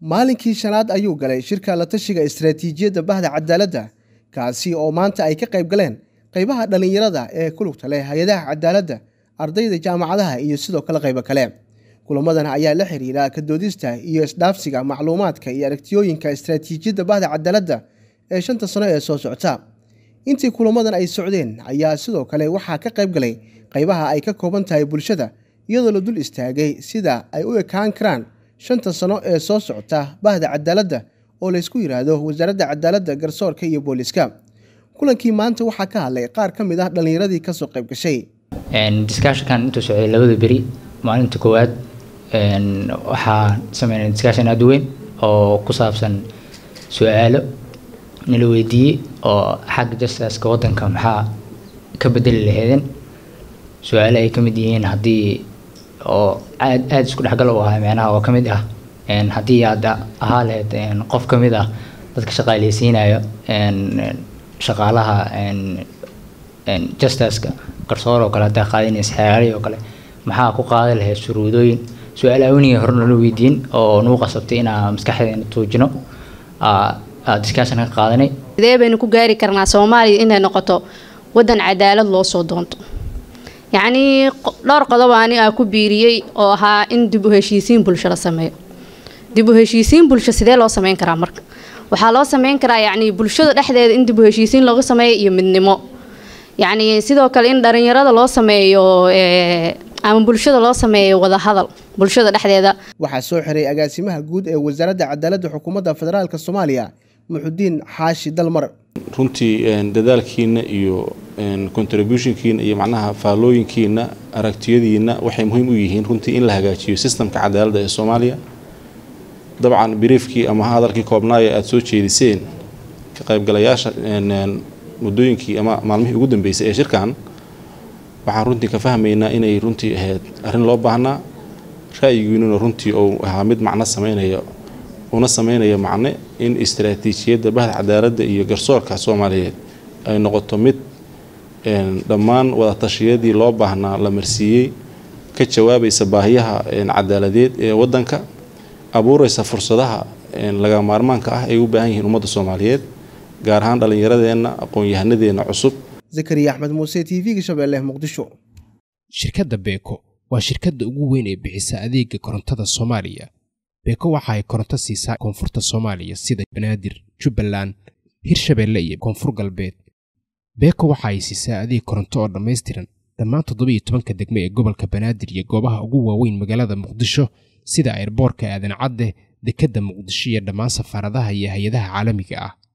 maalinkii shanaad ayuu galay shirka la tashiga istaraatiijiyadda bahda cadaaladda kaasi oo maanta ay ka qayb galeen qaybaha dhallinyarada ee ku lugta leh hay-adaha cadaaladda ardayda jaamacadaha iyo sidoo kale qaybo kale kulamadan ayaa la xiriira kadoodista iyo isdhaafsiga macluumaadka iyo aragtiyooyinka istaraatiijiyadda bahda cadaaladda ee shanta sano ee soo socota intii kulamadan ay socdeen ayaa sidoo kale waxaa ka qayb galay qaybaha ay ka kooban tahay bulshada iyadoo la dul istaagay sida ay u ekaan karaan shanta sano ee soo socota bahda cadaaladda oo laysku yidhaahdo wasaaradda cadaaladda garsoorka iyo booliska kulankii maanta waxaa ka hadlay qaar ka mid ah dhallinyaradii kasoo qayb gashay discussionkan intuu socday labada beri maalinta koowaad waxaa sameynay discussion aada u weyn oo ku saabsan su-aalo nala weydiiyey oo xagga justiska wadanka maxaa ka bedeli laheedeen su-aalo ay ka mid yihiin haddii oo aad aada isku dhexgal u ahaa micnaha oo ka mid ah haddii aad ahaa lahayd qof ka mid ah dadka shaqaaleysiinayo shaqaalaha justiska garsoor oo kale haddaa qaadinaysa xeeray oo kale maxaa ku qaadi lahayd shuruudooyin su-aal awniga hore nala weydiin oo nagu qasabtay inaa maskaxdeena tuujino discussion ka qaadanay sidee baynu ku gaari karnaa soomaaliya inay noqoto wadan cadaalad loo soo doonto yacnii dhowr qodob ani aa ku biiriyey oo ahaa in dib u heshiisiin bulsho la sameeyo dib u heshiisiin bulsho sidee loo sameyn karaa marka waxaa loo sameyn karaa yacni bulshada dhexdeeda in dib u heshiisiin looga sameeyo iyo midnimo yacni sidoo kale in dhalinyarada loo sameeyo ama bulshada loo sameeyo wadahadal bulshada dhexdeeda waxaa soo xiray agaasimaha guud ee wasaaradda cadaaladda xukuumadda federaalk soomaaliya muxudiin xaashi dalmar runtii dadaalkiina iyo contributionkiina iyo macnaha faallooyinkiina aragtiyadiina waxay muhiim u yihiin runtii in la hagaajiyo sistamka cadaaladda ee soomaaliya dabcan biriifkii ama hadalkii koobnaaya aada soo jeediseen ka qaybgalayaasha muddooyinkii ama maalmihii ugu dambeysay ee shirkan waxaan runtii ka fahmaynaa inay runtii ahayd arrin loo baahnaa ra'yigiinuna runtii uu ahaa mid macno sameynaya una sameynaya macne in istaraatiijiyadda bahda cadaaladda iyo garsoorka soomaaliyeed ay noqoto mid dhammaan wadatashyadii loo baahnaa la marsiiyey ka jawaabaysa baahiyaha cadaaladeed ee wadanka abuuraysa fursadaha laga maarmaanka ah ay u baahan yihiin ummadda soomaaliyeed gaar ahaan dhallinyaradeenna aqoon-yahanadeenna cusub zakariya axmed muuse t v-ga shabeelle muqdisho shirkadda beeko waa shirkadda ugu weyn ee bixisa adeega korontada soomaaliya beeko waxa ay koronto siisaa koonfurta soomaaliya sida banaadir jubbaland hirshabeelle iyo koonfur galbeed beeko waxa ay siisaa adeeg koronto oo dhammaystiran dhammaan toddobiiyo tobanka degmo ee gobolka banaadir iyo goobaha ugu waaweyn magaalada muqdisho sida airboorka aadan cadde dekedda muqdisho iyo dhammaan safaaradaha iyo hay-adaha caalamiga ah